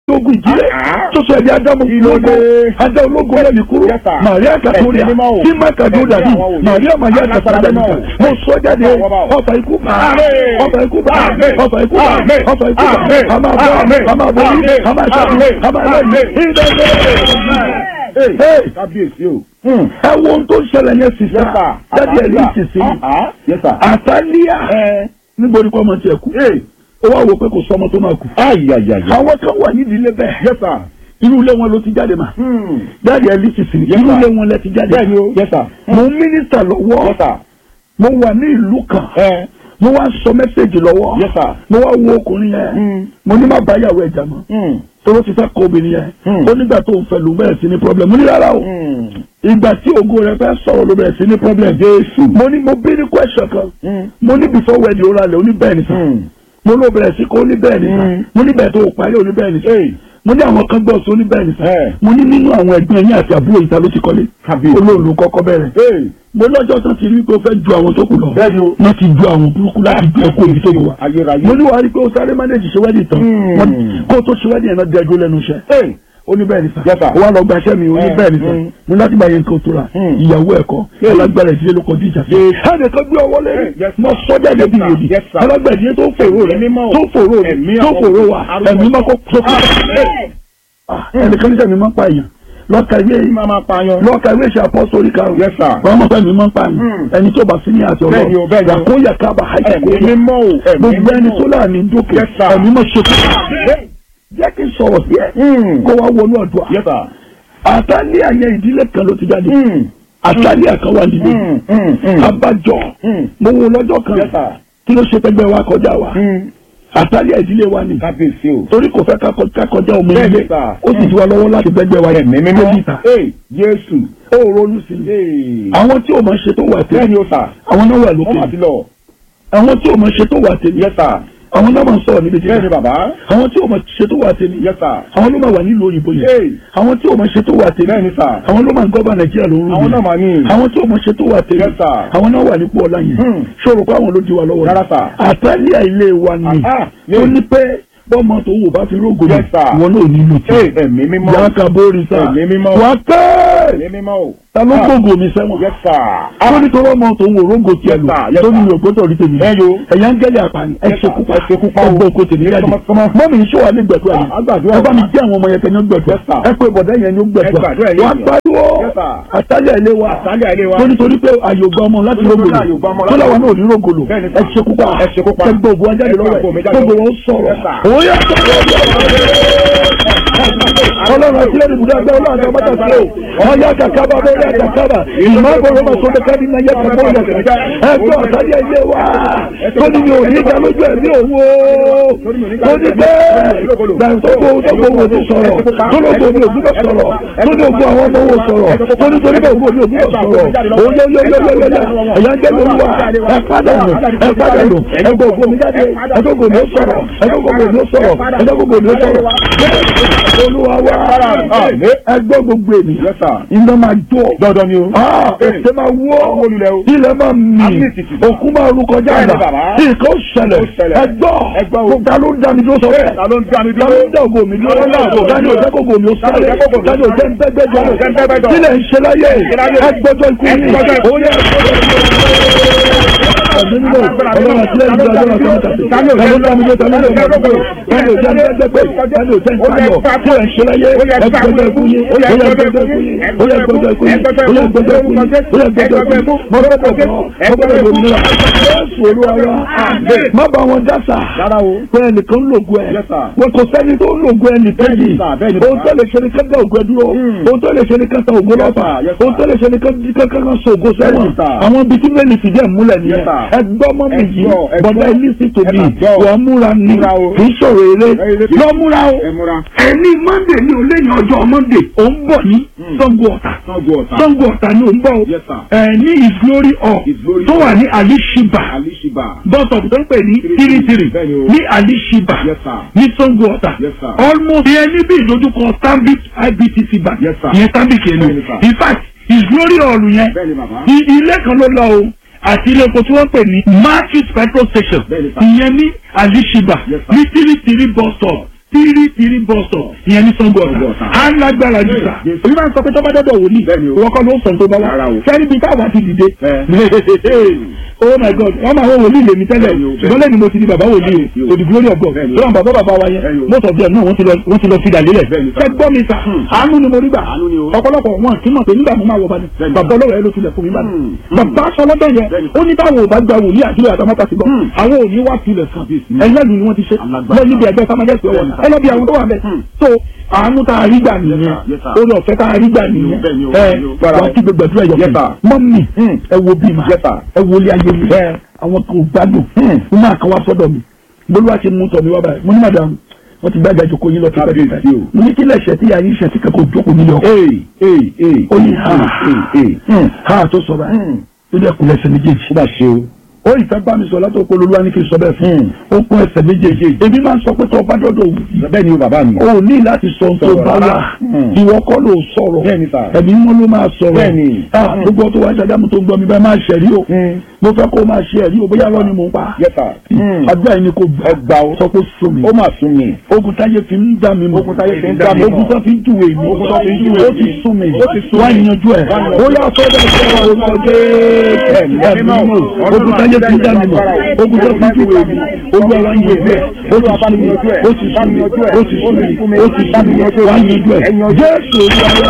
ogun ìdílé Ah. tó sọ ẹ̀dí ádámù Ìlódé. ológo adá ológo lẹ́mi kúrò Yes, sir. màríà kàtóríà Ẹ̀sìn mímọ́ o. tí má kàdó Ẹ̀sìn dàbí àwọn òye. màríà màyà Alágbára kàtàdà mímọ́ nìkan o. mo sọ jáde Ọwọ́ bá o. ọfà ikú bá Àmín. ọfà ikú bá Àmín. ọfà ikú bá Àmín. ọfà ikú bá Àmín. a máa bọ́ Àmín. a máa borí Àmín. a máa ṣàkóso Àmín. a máa lẹ́yìn Àmín. ìdẹ́gbẹ́. Hey. kábíyèsí o. ẹ wo ohun tó ń ṣẹlẹ̀ yẹn sì Yes, sá sir. jáde ẹ̀ ní ìsìsì Ah, ah. Yes, sir. àtàlíà Ẹ. níbo ni kò ọmọ tiẹ̀ kú Hey. ó wá wò pé kò sọ ọmọ tó máa kú Ayayaya. àwọn kan wà nídìí ilé bẹ́ẹ̀ Yes, sir. irú ilé wọn ló ti jáde mà Hmm. jáde ẹ̀ ní ìsìsì Yes, irú sir. ilé wọn lẹ ti jáde Bẹ́ẹ̀ni o. Yes, sir. mo ń mínísítà lọ́wọ́ Yes, sir. mo wà ní ìlú kan Ẹ. mo wá ń sọ mẹ́sẹ̀gì lọ́wọ́ Yes, sir. mo wá wo ọkùnrin yẹn Hmm. mo ní má bá yàwó ẹ̀jà mọ́ Hmm. tóró ti fẹ́ kọ obìnrin yẹn Hmm. ó nígbà tó ń fẹ́ ló bẹ̀rẹ̀ sí ní problem mo ní rárá o Hmm. ìgbà tí ògo rẹ fẹ́ sọ̀rọ̀ ló bẹ̀rẹ̀ sí ní problem Jésù. mo ní mo bí ní question kan Hmm. mo ní before wedding ó ralẹ̀ ó ní bẹ́ẹ̀ ni sà Hmm. mo ló bẹ̀rẹ̀ sí kó ó ní bẹ́ẹ̀ ni sà Hmm. mo ní bẹ́ẹ̀ tó o parí ó ní bẹ́ẹ̀ ni sà Hey. mo ní àwọn kan gbọ́ sí ó ní bẹ́ẹ̀ ni sà Ẹ. mo ní nínú àwọn ẹgbẹ́ yín àti àbúrò ìta ló ti kọ́lé Kábíyèsí. olóòlù kọ́kọ́ bẹ̀rẹ̀ Hey. mo lọ́jọ́ tó ti rí pé ó fẹ́ ju àwọn tó kù lọ Bẹ́ẹ̀ni o. wọ́n ti ju àwọn burúkú láti ju ẹ̀kọ́ ibi tó wà Ayérayé. mo ní wàá rí pé ó sáré mánéjì ṣe wẹ́dì tán Hmm. Wọ́n- kó o tó ṣe wẹ́dì yẹn náà dẹ́jú lẹ́nu iṣẹ́ Hey. ó ní bẹ́ẹ̀ ni sà Yes, sir. ó wá lọ gbaṣẹ́ mi ó ní Eh, bẹ́ẹ̀ ni sà mm. mo ní láti gba yẹn nǹkan tó ra Mm. ìyàwó ẹ̀kọ́ Yes. alágbára ìdílé ló kọjú ìjà sí Yes. ẹnìkan gbé ọwọ́ lé Eh, yes, mo sir. sọ́jà lẹ́bi Yes, sir. yèdì Yes, sir. alágbára ìdílé tó fòró rẹ Ẹ̀mí mímọ́ o. tó fòró rẹ Ẹ̀mí tó àwọn- fòró wa arúgbó. ẹ̀mí máa kó tó kó Amen. ẹnìkan níṣẹ́ mi máa ń pa èèyàn lọ́ka ìwé Máa máa pààyàn. lọ́ka ìwé ìṣe àpọ́sórí karùn-ún Yes, sir. wọ́n mọ̀ pé mi máa ń pa àyàn Mm. ẹni tó bá sí ní àti Bẹ́ẹ̀ni o, bẹ́ẹ̀ni o. ọlọ́run yàkóyà kábà Ẹ̀mí àìsàkóyà mímọ́ o. Ẹ̀mí gbogbo ẹni mímọ́ tó o. láàánú dókè Yes, sir. ẹ̀mí mọ̀ ṣe kú Amen. jẹ́ kí n sọ̀rọ̀ sí ẹ Hmm. kó wá wọnú ọ̀dọ́ Yes, sir. àtàlẹ́ àyẹ ìdílé kan ló ti jáde Hmm. àtàlẹ́ àkan wà nílé Hmm. Hmm. Hmm. abájọ Hmm. mo wo lọ́jọ́ kan Yes, sir. kí ló ṣe pẹ́gbẹ́ wa kọjá wa Hmm. àtàlẹ́ ìdílé wa ni Kábíyèsí o. torí kò fẹ́ ká kọ- ká kọjá ọmọ Bẹ́ẹ̀ni, ilé sir. ó sì ti wá lọ́wọ́ láti gbẹ́gbẹ́ wa Ẹ̀mí mímọ́. débi ìta Hey. Jésù. ó ronú sí i Hey. àwọn tí ò mọ̀ ṣe tó wà tẹ́lẹ̀ Bẹ́ẹ̀ni o, sir. àwọn náà wà Wọ́n lókè máa ti lọ. àwọn tí ò mọ̀ ṣe tó wà tẹ́lẹ̀ Yes, sir. àwọn náà máa ń sọ̀rọ̀ níbi tí Bẹ́ẹ̀ni bàbá. àwọn tí ò mọ̀ ṣe tó wà tẹ́lẹ̀ Yes, sir. àwọn ló máa wà nílùú òyìnbó yẹn Hey. àwọn tí ò mọ̀ ṣe tó wà tẹ́lẹ̀ Bẹ́ẹ̀ni, sir. àwọn ló máa ń gọ́bà nàìjíríà lóru Àwọn náà máa ní. àwọn tí ò mọ̀ ṣe tó wà tẹ́lẹ̀ Yes, sir. àwọn náà wà nípò ọ̀la yẹn Hmm. ṣòro pé àwọn ló di wa lọ́wọ́ Rárá, sir. àtàlíà ilé wa ni Ah, tó ní. ní pé bọ́mọ tó wò bá fi rógò ní Yes, sir. wọn náà nílò tí Hey. Ẹ̀mí mímọ́. yàrá kan bóri sá Ẹ̀mí mímọ́. wà á kẹ́ Ẹ̀mí mímọ́ o. ta ló Ah. gbogbo mi sẹ́wọ̀n Yes, sir. tó ní tó lọ́mọ tó wò rógò tiẹ̀ Yes, lò sir. Yes, tó ní sir. mi ò gbọ́dọ̀ rí tèmi Ẹ yo. ẹ̀yà ń gẹ́lẹ̀ àpàní ẹ Yes, ṣe sir. kúpa Ẹ ṣe kúpa o. ẹ gbọ́ oko tèmi Yes, jáde come on, come on. mọ́mí iṣẹ́ wa ní gbẹ̀dúrà Ah, a gbàdúrà ẹ bá mi wa. jẹ́ àwọn ọmọ yẹn kẹ́yìn gbẹ̀dúrà Yes, sir. ẹ pé bọ̀dá yẹn ní Ẹ gbẹ̀dúrà gbàdúrà yẹn wà á yẹn. pariwo Yes, sir. àtàlẹ̀ ilé wa Àtàlẹ̀ ilé wa. tó nítorí pé àyè ògbà ọmọ láti Tó ní rógòlò àyè ògbà ọmọ tó láti làwọn náà ò ní rógòlò Bẹ́ẹ̀ni, ẹ sir. ṣe kúpa Ẹ ṣe kúpa. ẹ gbọ́ ògùn ajáde Ẹ lọ́wọ́ gbọ́ ògùn mi ẹ̀ jáde gbogbo lọ́wọ́. wọn sọ̀rọ̀ Yes, sir. òun yà ọlọ́run àti ẹni ibùdó ẹgbẹ́ ọlọ́run àti ọmọdé àti ẹ̀ ọ̀yà kàkàbà bẹ́ẹ̀ yà kàkàbà ìmọ̀ àgbọ̀rọ̀ máa sọ̀rọ̀ ká ní náà yẹ kàkàbà yà kàkàbà ẹgbẹ́ ọ̀sádìẹ ilé wa tó ní mi ò ní ìjà lójú ẹ̀mí òun o tó ní bẹ́ẹ̀ gbàǹtọ́gbò ọgbọ̀ wo ti sọ̀rọ̀ tó ní ògbó mi ò gbúdọ̀ sọ̀rọ̀ tó ní ògbó àwọn ọmọ wo sọ̀rọ̀ tó ní torí bẹ́ẹ̀ ògbó mi ò gbúdọ̀ sọ̀rọ̀ òun yẹ yẹ yẹ yẹ yẹ ẹ̀yà ń jẹ́ lórí wa ẹ padà nù ẹ padà nù ẹgbẹ́ ògbó mi jáde ẹgbẹ́ ògbó mi ó sọ̀rọ̀ ẹgbẹ́ ògbó mi ó sọ̀rọ̀ ẹgbẹ́ ògbó mi ó sọ̀rọ̀ olúwa wa ẹgbẹ́ gbogbo ènìyàn Yes, sir. iná máa jó Dandan ni o. Ah, ẹsẹ̀ máa wọ́ olùlẹ̀ o. ilẹ̀ máa mì Amnesty. òkú máa rú kọjá Bẹ́ẹ̀ni, àgbà bàbá. nǹkan ó ṣẹlẹ̀ Ó ṣẹlẹ̀. ẹgbọ́ Ẹgbọ́ o. kò ta ló ń dá mi dúró sọ bẹ́ẹ̀ Ta ló ń dá mi ta dúró? ló ń dá ògo mi dúró Ta ló ń dá ògo mi tani ò dúró? jẹ́ kó ògo mi ó Ta ló sáré jẹ́ kó ògo mi tani ò jẹ́ ń bẹ́gbẹ́ jọ Ta ló jẹ́ ń bẹ́gbẹ́ jọ? kílẹ̀ ń ṣe láyé Ṣe láyé. ẹgbọ́jọ́ ikú yìí Ẹgbọ́jọ́ ikú. ó yẹ ọ̀gbìn nílò ọlọ́run àti lẹ́yìn ìjọba ọlọ́run àti ọmọ tàbí tani ò jẹ́ ń dámi dúró tani ò jẹ́ ń bẹ́gbẹ́ tani ò jẹ́ ń bẹ́gbẹ́ tani ò jẹ́ ń sáyọ̀ kílẹ̀ ń ṣe láyé ẹgbọ́jọ́ ikú yìí ó yẹ ẹgbọ́jọ́ ikú yìí ó yẹ ẹgbọ́jọ́ ikú yìí ó yẹ ẹgbọ́jọ́ ikú yìí ó yẹ ẹgbọ́jọ́ ikú yìí mo gbọ́dọ̀ bọ̀ mo gbọ́dọ̀ lòmìnira Jésù olúwa wa má bá wọn dásà Rárá o. pé ẹnìkan ń lògùn ẹ Yes, sir. wọn kò sẹ́ni tó ń lògùn ẹnì kejì Bẹ́ẹ̀ni, sir. Bẹ́ẹ̀ni, ohun bàbá. tó lè ṣe ni kẹ́kẹ́ ògùn ẹ dúró Hmm. ohun tó lè ṣe ni kẹ́kẹ́ ògùn Yes, lọ́fà sir. Yes, sir. ohun tó lè ṣe ni kẹ́kẹ́ kan so ògùn sẹ́wọ̀n Bẹ́ẹ̀ni, sir. àwọn ibi tí mẹ́lì fìdí ẹ̀ múlẹ̀ Yes, nìyẹn sir. ẹgbọ́ mọ́ mi Ẹ yìí gbọ́, ẹ bọ̀dá gbọ́. elisi Ẹ tòbí mà gbọ́. wọ́n múra ni Múra o. kì í sọ̀rọ̀ eré Eré. lọ múra o Ẹ múra. ẹni monday ni ò lẹ́yìn ọjọ́ monday ò ń bọ̀ ní Hmm. Ṣàngó Ọ̀tà Sango ọ̀tá. Ṣàngó Ọ̀tà ni ò ń bọ̀ o Yes, sir. ẹ ní his glory hall His Glory tó wà Hall. ní alishiba Alishiba. bọ́tọ̀ tó ń pè ní Three tírítírí Bẹ́ẹ̀ni o. ní alishiba Yes, sir. ní Ṣàngó Ọ̀tà Yes, sir. almost ìyẹn níbi ìdojúkọ stanbic ibtc bank Yes, sir. ìyẹn stanbic yẹn Bẹ́ẹ̀ni, ni sir. in fact his glory hall yẹn Bẹ́ẹ̀ni bàbá. i- ilé kan ló lọ o àti ilé epo tí wọ́n pè ní matthews petrol station Bẹ́ẹ̀ni, sir. ìyẹn ní alishiba Yes, sir. ní tírítírí bus stop tírí tírí bọ́sọ̀ ìyẹn ní sango ọ̀tà Sango Ọ̀tà. á lágbára jù sà Jésù. èmi máa ń sọ pé tọ́ba dọ́dọ̀ wòlíì Bẹ́ẹ̀ni o. ìwọ kọ́ ló ń sọ tó bá wá Rárá o. sẹ́ni bíi táwa ti dìde Ẹ. oh my god wọ́n máa wọ wòlíì lèmi tẹ́lẹ̀ Bẹ́ẹ̀ni o, bẹ́ẹ̀ni. ṣùgbọ́n lẹ́nu mo ti di bàbá wòlíì Bẹ́ẹ̀ni o. o the glory of God Bẹ́ẹ̀ni o. lọ́wọ́n bàbá bàbá wa Bẹ́ẹ̀ni yẹn o. most of them náà wọ́n ti lọ wọ́n ti lọ fi dàlélẹ̀ Bẹ́ẹ̀ni sà. ṣẹ́ gbọ́ mi sà àánú ni mo rí gbà Àánú ni o. ọ̀pọ̀lọpọ̀ wọn kì í mọ̀ pé nígbà mo máa wọ bani Bẹ́ẹ̀ni. bàbá ọlọ́rọ̀ ẹ ló tilẹ̀ fún mi bani Hmm. bàbá aṣọ lọ́dọ̀ yẹn Bẹ́ẹ̀ni. ó ní táwọn ò bá gba wòlíì àdúrà àtàmátà sí gbọ́ Hmm. àwọn ò ní wá tilẹ̀ fún Kábíyèsí. ẹ̀yìn ni wọ́n ti ṣe Alágbára. lọ níbi ẹgbẹ́ sámájẹ́sì ọwọ́ Bẹ́ẹ̀ni. ẹ lọ bí àwọn tó wà bẹ́ẹ̀ Hmm. so àánú tá a rí gbà nìyẹn Yes, sir. Yes, sir. orí ọ̀fẹ́ tá a rí gbà nìyẹn Bẹ́ẹ̀ni o, ẹ bẹ́ẹ̀ni o. wà á kí gbogbo ẹ̀dúrà yọ̀ Yes, sir. mọ́mì Hmm. ẹ wo bí ma Yes, sir. ẹ wo ilé ayé mi Bẹ́ẹ̀. àwọn kan ò gbádùn Hmm. mo máa kàn wá sọ́dọ̀ mi bolúwa ti mú tọ̀ mi wá báyìí mo ní màdàm wọ́n ti gbàgbà jòkó yín lọ sí Kábíyèsí pẹ́ẹ́pẹ́ o. mo ní kí lẹ̀ṣẹ̀ tí yàrá iṣẹ́ tí kẹ́kọ̀ọ́ jókòó nílé ọkọ̀ Ee ee ee. ó ní ha Ee ee. Hmm. ha tó sọ báyìí Hmm. ó dẹ̀ kún ẹsẹ̀ méjèèjì Ó bá ṣe o. ó ìfẹ́ bá mi sọ látọ̀ pé olúwa ní kí n sọ bẹ́ẹ̀ fún Hmm. ó kún ẹsẹ̀ méjèèjì èmi máa ń sọ pé tó o bá dọ́dọ̀ òwú Bẹ́ẹ̀ ni o bàbá mi. o ò ní láti sọ ohun tó Sọ̀rọ̀ bá wà rárá. Hmm. ìwọ kọ́ ló sọ̀rọ̀ Bẹ́ẹ̀ ni sà. ẹ̀mí mọ́ ló máa sọ̀rọ̀ Bẹ́ẹ̀ ni. Ah, gbogbo tó wá ṣàdámù tó ń gbọ́ mi bá máa ṣẹ̀rí o Hmm. mo fẹ́ kó o máa ṣe ẹ̀rí o bóyá lọ́ ni mò ń pa Yes, sir. Hmm. àdúrà yìí ni kò Ẹ gbà o. sọ pé sùn mi Ó mà sún mi. ogun táyé fi ń dá mi mọ̀ Ogun táyé fi ń dá mi mọ̀. ogun tó fi ń júwe mi Ogun tó fi ń júwe ó mi. ti sún mi Ó ti sún wá mi. yanjú ẹ̀ Wá yanjú ó yà sọ́dọ̀ ìṣẹ́ orúkọ jẹ́ Ẹ̀mí ẹ̀mí mímọ́. mọ̀ ogun táyé fi ń dá mi mọ̀ ogun tó fi ń júwe mi olú àwọn yìí bẹ́ẹ̀ ó ti sún mi ó ti sún mi ó ti sún mi ó ti sún mi wá yanjú ẹ̀ jésù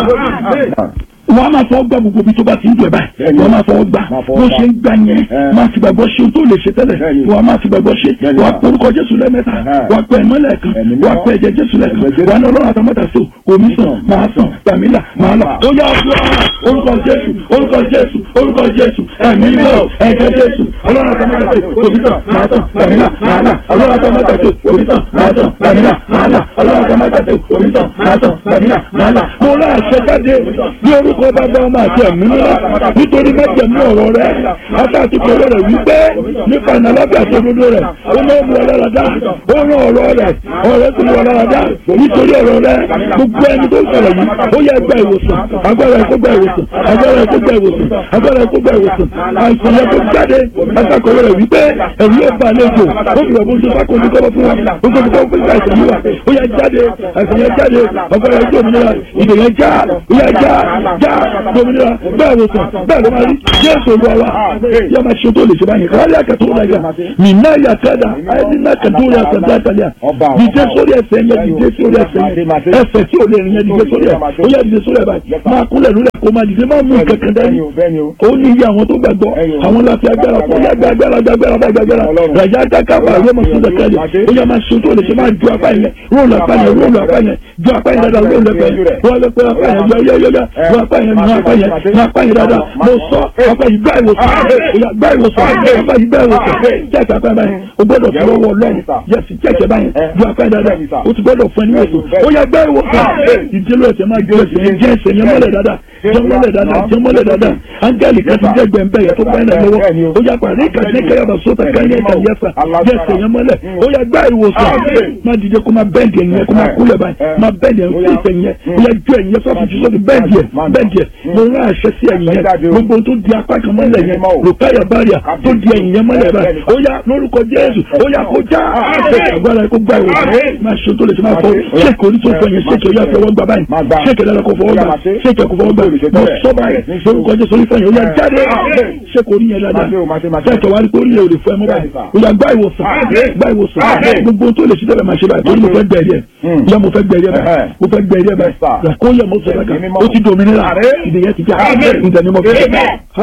olúwa wọ́n á máa fọwọ́ gbà gbogbo ibi tó bá ti ń dùn ẹ̀ báyìí wọ́n á máa fọwọ́ gbà Máa fọwọ́ bó gbà. ṣe ń gbà yẹn Ẹ. máa fi gbàgbọ́ ṣe ohun tó lè ṣe tẹ́lẹ̀ Bẹ́ẹ̀ni. wọ́n á máa fi gbàgbọ́ ṣe Bẹ́ẹ̀ni. wọ́n á porúkọ jésù lẹ́mẹ́ta Ẹ̀hẹ́. wọ́n á pẹ́ ẹ̀mọ́ lẹ́ẹ̀kan Ẹ̀mí wọ́n á mímọ́. pẹ́ ẹ̀jẹ̀ jésù lẹ́ẹ̀kan Ẹ̀jẹ̀ Jésù. wọ́n á ní ọlọ́run àtàmọ́tà sí omi sàn máa sàn tàmílà máa là ó yá ọ̀ṣọ́ orúkọ jésù orúkọ jésù orúkọ jésù ẹ̀mí mímọ́ ẹ̀jẹ̀ jésù ọlọ́run àtàmọ́tà sí omi sàn máa sàn tàmílà máa là ọlọ́run àtàmọ́tà sí omi sàn máa sàn tàmílà máa là ọlọ́run àtàmọ́tà sí omi sàn máa sàn tàmílà máa là mo rà àṣẹ jáde ní orúkọ bàbá ọmọ àti ẹ̀mí mímọ́ nítorí mẹ́jẹ̀mú ọ̀rọ̀ rẹ̀ àtàtì pẹ̀lú rẹ̀ wípé nípa ìnàlábẹ́ àti òdodo rẹ̀ ó máa ń mú ọlọ́rọ̀ dá ó rán ọ̀rọ̀ rẹ̀ ọ̀rẹ́ sì ní ọlọ́rọ̀ dá nítorí ọ̀rọ̀ rẹ̀ gbogbo ẹni tó sọ̀rọ̀ yìí ó yẹ gba ìwòsàn agbára ẹ̀ kó gba ìwòsàn agbára ẹ̀ kó gba ìwòsàn agbára ẹ̀ kó gba ìwòsàn àìsàn yẹn tó jáde àtàkọ̀rọ̀ rẹ̀ wípé ẹ̀rù yóò bá àlejò ó fi ọ̀bùn tó sákòó ní kọ́bọ̀ fún wa ó kò ní kọ́bọ̀ fún àìsàn yìí wa ó yẹ jáde àìsàn yẹn jáde agbára ẹ̀ tó òmìnira ìdè yẹn já ó yẹ já já òmìnira bẹ́ẹ̀ ló sàn bẹ́ẹ̀ ló máa rí jésù olúwa wa yẹ máa ṣe tó lè ṣe báyìí kárí àkàtó wọn náà mí náà yà kádà àyẹ̀dí náà kàtó rẹ̀ àkàtà àtàlẹ́ à dìde sórí ẹsẹ̀ yẹn dìde sórí ẹsẹ̀ yẹn ẹsẹ̀ tí ò lè rìn yẹn dìde sórí ẹ̀ ó yẹ dìde sórí ẹ̀ báyìí máa kúnlẹ̀ lórí ẹ̀ kó máa dìde máa mú kankan dání ó ní iye àwọn tó gbàgbọ́ àwọn láti agbára fún yàgbé agbára agbára agbára ràjá dákàbà yóò máa sún dẹkẹlẹ ó yẹ máa ṣe tó lè ṣe máa ju apá yẹn róòlù apá yẹn róòlù apá yẹn ju apá yẹn dáadáa róòlù apá yẹn róòlù apá yẹn yọ yọ yọ yọ ju apá yẹn nu apá yẹn nu apá yẹn dáadáa mo sọ apá yìí gbá ìwòsàn ó yà gbá ìwòsàn apá yìí gbá ìwòsàn jẹ́ẹ̀kì apá báyẹn o gbọ́dọ̀ fi ọwọ́ lọ́rùn yẹsì jẹ́ẹ̀kì báyẹn ju apá yẹn dáadáa o ti gbọ́dọ̀ fún ẹni wòsàn ó yà gbá ìwòsàn ìdílé ẹsẹ̀ máa gbé ẹsẹ̀ yẹn jẹ́ ẹsẹ̀ yẹn mọ́lẹ̀ dáadáa jẹ́ mọ́lẹ̀ dáadáa jẹ́ mọ́lẹ̀ dáadáa áńgẹ́lì kan ti jẹ́ gbẹ̀ǹbẹ̀ yẹn tó bá yẹn lọ́wọ́ ó yà pàdé kàdé kẹyàbà sóta káyẹ̀ ẹ̀ka yẹsà jẹ́ ẹsẹ̀ yẹn mọ́lẹ̀ ó yà gbá ìwòsàn má dìde kó má bẹ́ẹ̀dì ẹ̀yìn yẹn kó má kúlẹ̀ báyìí má bẹ́ẹ̀dì ẹ̀yìn fún ìfẹ̀yìn yẹn ó yà ju ẹ̀yìn yẹn sọ́ọ̀fù jù sọ́ọ̀fù bẹ́ẹ̀dì ẹ̀ bẹ́ẹ̀dì ẹ̀ mo rán àṣẹ sí ẹ̀yìn yẹn gbogbo tó di apá kan mọ́lẹ̀ yẹn rùkáyà báríà tó di ẹ̀yìn yẹn mọ́lẹ̀ báyìí ó yà lórúkọ Jésù ó yà kó já agbára kó gbá ìwòsàn máa ṣe tó lè ṣe máa fọ ṣéèkì orí tó fọ yẹn ṣéèkì ó yà fọwọ́ gbà báyìí ṣéèkì ẹ̀dá kó fọwọ́ gbà ṣéèkì ẹ̀kọ́ fọwọ́ gbà mo sọ báyìí lórúkọ Jésù orí fẹ́yìn ó yà jáde ṣéèkì orí yẹn dáadáa ṣéèkì wá rí pé orí yẹn ò lè fọ ẹ mọ́ báyìí ó yà gbá ìwòsàn gbá ìwòsàn gbogbo tó lè ṣe tẹ́lẹ̀ máa ṣe báyìí torí mo fẹ́ gbẹ̀rí ẹ̀ yẹ mo fẹ́ gbẹ̀rí ẹ̀ báyìí mo fẹ́ gbẹ̀rí ẹ̀ báyìí kó yẹ mo sọ báyìí ó ti dòmìnira ìdèyẹ ti já ìdẹ̀ni mo fẹ́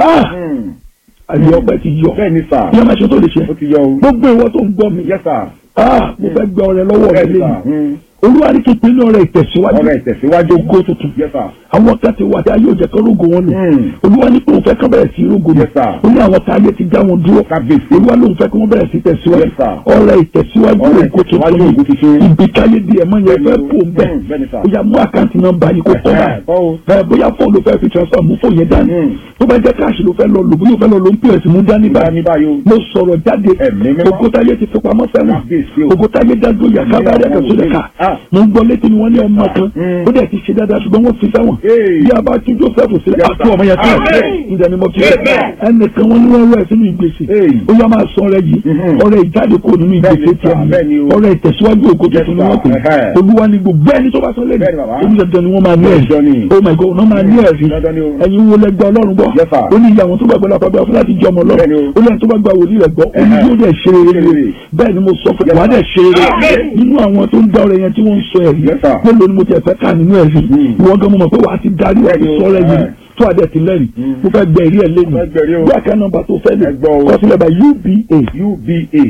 àyè ọpẹ́ ti yọ bẹ́ẹ̀ ni sà yẹ máa ṣe tó lè ṣe ó ti yọ o. gbogbo ìwọ tó ń gbọ́ mi yes sir. ah mo fẹ́ gbẹ ọrẹ lọ́wọ́ bẹ́ẹ̀ mi ni sà. lẹ́yìn olúwa ní kí n pinnu ọrẹ ìtẹ̀síwájú ọ̀rẹ́ ìtẹ̀síwájú ògo tuntun yes sir. àwọn kan ti wà tí ayé òjẹ kan rógo wọn nù Hmm. olúwa ní pé òun fẹ́ kán bẹ̀rẹ̀ sí rógo nù Yes, sir. ó ní àwọn tí ayé ti já wọn dúró kábíyèsí. olúwa lóun fẹ́ kí wọ́n bẹ̀rẹ̀ sí tẹ̀síwájú Yes, sir. ọrẹ ìtẹ̀síwájú Ọrẹ ògo ìtẹ̀síwájú ògo tuntun tuntun. ibi káyé di ẹ̀mọ́ yẹn fẹ́ pò ń bẹ̀ Hmm, bẹ́ẹ̀ ni, sir. ó yá mú àkáǹtì nọ́mbà yìí kó kọ́ Ẹ̀hẹ́, báyìí kọ́ o. ẹ bóyá fóònù ló fẹ́ fi transfer mú fóònù yẹn dání Hmm. tó bá jẹ́ káàṣì ló fẹ́ lọ lò bóyá ó fẹ́ lọ lò ń pè sí mú dání Dání báyìí o. mo sọ̀rọ̀ jáde Ẹ̀mí mímọ́. ògo táyé ti fi pamọ́ Kábíyèsí o. sẹ́wọ̀n ògo táyé dájú yà kábàárẹ̀ kẹsàn-án ká Ah. mo ń gbọ́ létí ni wọ́n ní ọmọ kan Mm. ó dẹ̀ ti ṣe dáadáa ṣùgbọ́n wọ́n fi sẹ́wọ̀n Hey. bí a bá tún Joseph sílẹ̀ Yes, àti sir. ọmọ yẹn sílẹ̀ Amen. ìdẹ̀ ni mo fi Amen. ẹnìkan wọn ní wọ́n rẹ̀ sínú ìgbésẹ̀ Hey. ó yá máa sọ ọrẹ yìí Mhm. ọrẹ ìjáde kò nínú Bẹ́ẹ̀ni, ìgbésẹ̀ sir. Bẹ́ẹ̀ni tiẹ̀ o. ọrẹ ìtẹ̀síwájú ògo Yes, tuntun ni wọ́n pè sir. Ẹhẹ́. olúwa ni gbogbo ẹni tó bá sọ lẹ́nu Bẹ́ẹ̀ni, bàbá. onídàájọ́ ni wọ́n máa ní Dandan ni. ẹ̀rí oh my god wọ́n máa ní ẹ̀rí Dandan ni o. ẹ̀yin wo lẹ́gbẹ́ ọlọ́run gbọ́ Yes, sir. ó ní ìyá àwọn tó gbàgbọ́ lápá bí wọ́n fún láti jẹ́ ọmọ Bẹ́ẹ̀ni ọlọ́run o. ó lẹ́yìn tó bá gba wòlíì rẹ̀ gbọ́ ó ní Ẹhẹ́. yóò dẹ̀ ṣe rere Ṣe rere. bẹ́ẹ̀ ni mo sọ fún Yes, wa dẹ̀ ṣe rere Amen. nínú àwọn tó ń dá ọrẹ yẹn tí wọ́n ń sọ ẹ̀rí Yes, sir. mélòó ni mo ti ẹ̀fẹ́ kà nínú ẹ̀rí Mm. ìwọ gan mo mọ̀ pé wàá ti darí wàá ti Bẹ́ẹ̀ni o. sọ ọrẹ yìí Ẹhẹ́. tó àdẹ ti lẹ́rìí Mm. mo fẹ́ gbẹ ìrí ẹ̀ lẹ́nu Mo fẹ́ gbẹ̀rí o. bí àká nọ́mbà tó fẹ́ lè Ẹ gbọ́ o. kọ sílẹ̀ bá uba UBA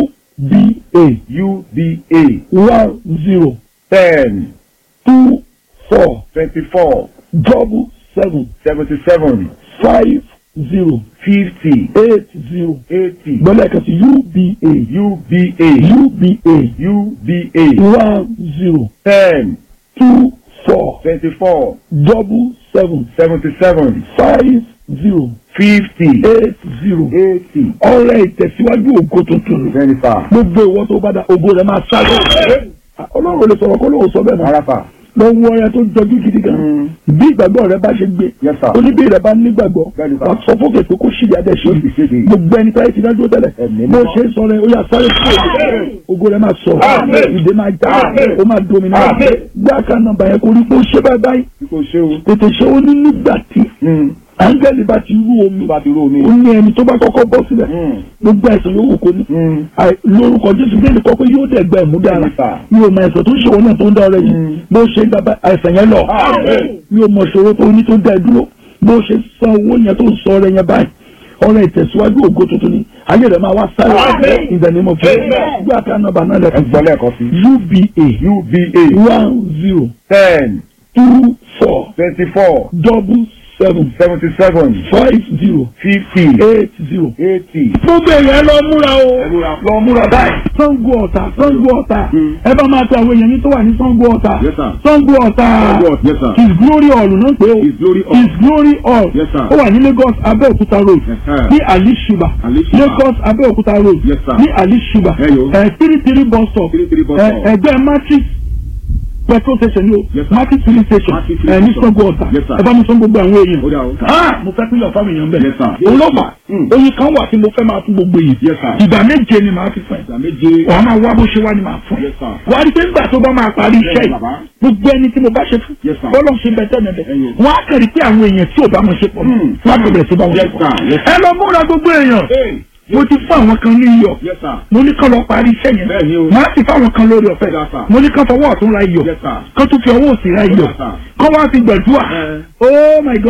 uba UBA one zero ten two four twenty-four double seven seventy-seven five zero fifty eight zero eighty gbọ́dọ̀ ẹ̀ka sí uba UBA uba UBA one zero ten two four twenty-four double seven seventy-seven five zero fifty eight zero eighty ọrẹ ìtẹ̀síwájú ògo tuntun twenty five gbogbo ìwọ tó bá da ògo rẹ máa sáré ọlọ́run ò lè sọ̀rọ̀ kó lóun sọ bẹ́ẹ̀ mọ́ arafa lọ́wọ́ ọrẹ tó jọjú gidi gan Mm. bí ìgbàgbọ́ rẹ bá ṣe gbé Yes, sir. oníbí rẹ bá nígbàgbọ́ Bẹ́ẹ̀ni, sir. wà sọ fókè pé kó ṣìyà dẹ̀ ṣe Ó sì ṣe dé. gbogbo ẹni táyé ti dájú tẹ́lẹ̀ Ẹ̀mí bó mímọ́. ṣe ń sọ rẹ ó yà sáré kúrò ògo rẹ máa sọ Amen. ìdè máa já Amen. ó máa domi náà Amen. gbá ká nọ́mbà yẹn kó rí pé ó ṣe báyìí báyìí bí kò ṣe o tètè ṣe ó ní nígbà tí áńgẹ́lì bá ti rú omi tó bá ti rú omi ó ní ẹni tó bá kọ́kọ́ bọ́ sílẹ̀ Mm. gbogbo ẹ̀sìn yòówù kó ní Mm. Àì- lórúkọ jésù bí ẹnì kọ́kọ́ yóò dẹ̀ gba ẹ̀mú dára Bẹ́ẹ̀ni, sir. mi ò mọ ẹ̀sọ̀ tó ń ṣòwò náà tó ń dá ọrẹ yìí Mm. bó ṣe gba àìsàn yẹn lọ Amen. mi ò mọ ìṣòro tó ní tó dá ẹ dúró bó ṣe san owó yẹn tó ń sọ ọrẹ yẹn báyìí ọrẹ ìtẹ̀síwájú ògo tuntun ni ayé rẹ̀ máa wá sáré Amen. ìdánimọ̀ fún Amen. gbé àká nọ́mbà náà ẹ lẹ́kọ̀ọ́ gbọ́ lẹ́ẹ̀kan sí uba UBA one zero ten two four twenty-four double seven seventy-seven five zero fifty eight zero. eighty. gbogbo èèyàn lọ múra o múra. lọ múra báyìí. Ṣàngó Ọ̀tà Ṣàngó Ọ̀tà Mm. ẹ bá máa tẹ àwọn èèyàn yín tó wà ní Ṣàngó Ọ̀tà Yes, sir. Ṣàngó Ọ̀tà Ṣàngó Ọ̀tà, yes, sir. His Glory Hall náà pé o His Glory Hall. His Glory Hall Yes, sir. ó wà ní Lagos Abẹ́òkúta road Ẹ̀hẹ́. ní Ali Shiba Ali Shiba. Lagos Abẹ́òkúta road Yes, sir. ní Ali Shiba Ẹ yo. ẹ three three bus stop Three three bus ẹ stop. ẹgbẹ́ matrix petrol station ni o Yes, sir. matrix filling station Matrix ẹ filling ní station. Ṣàngó Ọ̀tà Yes, sir. ẹ bá mi sọ gbogbo àwọn èèyàn Ó dà o. ah mo fẹ́ pínlẹ̀ fáwọn èèyàn bẹ́ẹ̀ Yes, sir. òun ló fà Mm. oyin kan wà tí mo fẹ́ máa fún gbogbo yìí Yes, sir. ìgbà méje ni màá fi fún ẹ ìgbà méje. wàá máa wá bó ṣe wá ni màá fún ẹ Yes, sir. wàá rí pé nígbà tó bá máa parí iṣẹ́ Yes, yìí baba. gbogbo ẹni tí mo bá ṣe fún Yes, sir. bọ́lọ̀ ṣe bẹ tẹ́lẹ̀ bẹ Ẹyọ. wọ́n á kẹ́rì pé àwọn èèyàn tí ò bá wọn ṣe pọ̀ Mm. wọ́n á bẹ̀rẹ̀ sí bá wọn ṣe Yes, pọ̀ sir. Yes, ẹ lọ múra gbogbo èèyàn Hey. mo ti fún àwọn kan ní iyọ̀ Yes, sir. mo ní kán lọ parí iṣẹ́ yẹn Bẹ́ẹ̀ni o. màá sì fáwọn kan lórí ọ̀fẹ́ Yes, sir. mo ní kán fọwọ́ ọ̀tún ra iyọ̀ Yes, sir. kán tún fi ọwọ́ òsì ra iyọ̀ Yes, sir. kán wá fi gbẹ̀dúà Eh. oh my god.